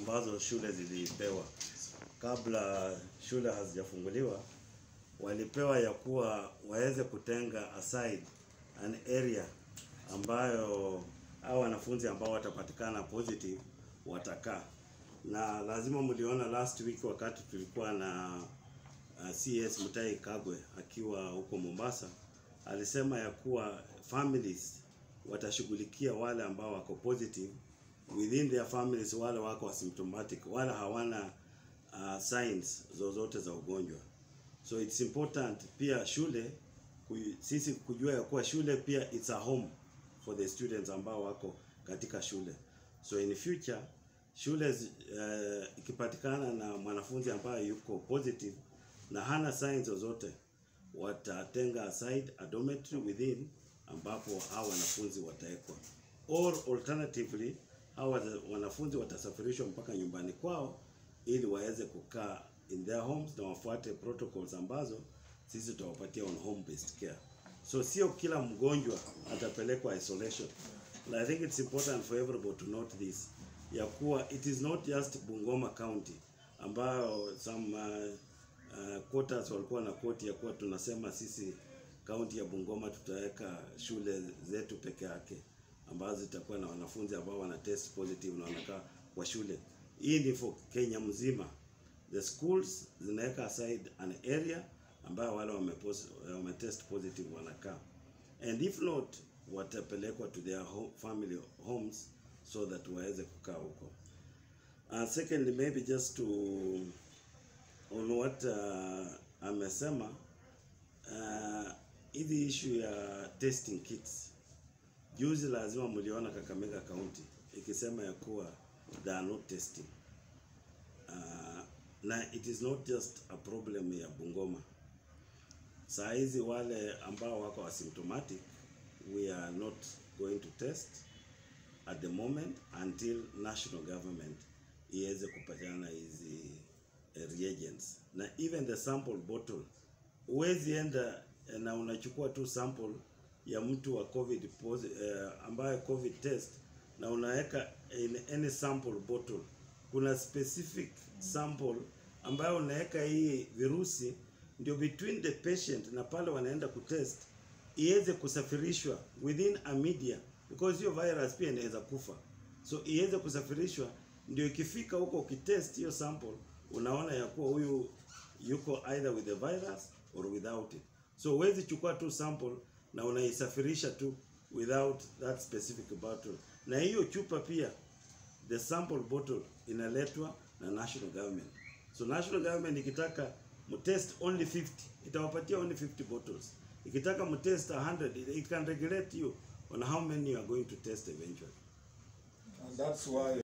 ambazo shule zilipewa kabla shule hazijafunguliwa, walipewa ya kuwa waweze kutenga aside an area ambayo hao wanafunzi ambao watapatikana positive watakaa, na lazima mliona last week wakati tulikuwa na uh, CS Mutai Kagwe akiwa huko Mombasa, alisema ya kuwa families watashughulikia wale ambao wako positive within their families, wale wako asymptomatic, wale hawana uh, signs zozote za ugonjwa. So it's important pia shule ku, sisi kujua ya kuwa shule pia it's a home for the students ambao wako katika shule. So in future shule uh, ikipatikana na mwanafunzi ambaye yuko positive na hana signs zozote, watatenga aside a dormitory within ambapo hao wanafunzi watawekwa, or alternatively hao wanafunzi watasafirishwa mpaka nyumbani kwao ili waweze kukaa in their homes na wafuate protocols ambazo sisi tutawapatia on home based care. So sio kila mgonjwa atapelekwa isolation. And I think it's important for everybody to note this ya kuwa it is not just Bungoma County ambayo some uh, uh, quotas walikuwa na quote ya kuwa tunasema sisi kaunti ya Bungoma tutaweka shule zetu peke yake ambazo zitakuwa na wanafunzi ambao wana test positive na wanakaa kwa shule. Hii ni for Kenya mzima. The schools zinaweka aside an area ambayo wale wame, wame test positive wanakaa, and if not watapelekwa to their home, family homes so that waweze kukaa huko. Uh, secondly maybe just to on what uh, amesema uh, hizi issue ya testing kits juzi, lazima mliona Kakamega County ikisema ya kuwa they are not testing uh, na it is not just a problem ya Bungoma. Saa hizi wale ambao wako asymptomatic we are not going to test at the moment until national government iweze kupatiana hizi uh, reagents na even the sample bottle. Huwezi enda na unachukua tu sample ya mtu wa covid posi, uh, ambaye covid test na unaweka in any sample bottle. Kuna specific sample ambayo unaweka hii virusi ndio between the patient na pale wanaenda kutest iweze kusafirishwa within a media because hiyo virus pia inaweza kufa, so iweze kusafirishwa ndio ikifika huko ukitest hiyo sample unaona ya kuwa huyu yuko either with the virus or without it. So huwezi chukua tu sample na unaisafirisha tu without that specific bottle. Na hiyo chupa pia the sample bottle inaletwa na national government. So national government ikitaka mtest only 50 itawapatia only 50 bottles. Ikitaka mtest 100 it can regulate you on how many you are going to test eventually. And that's why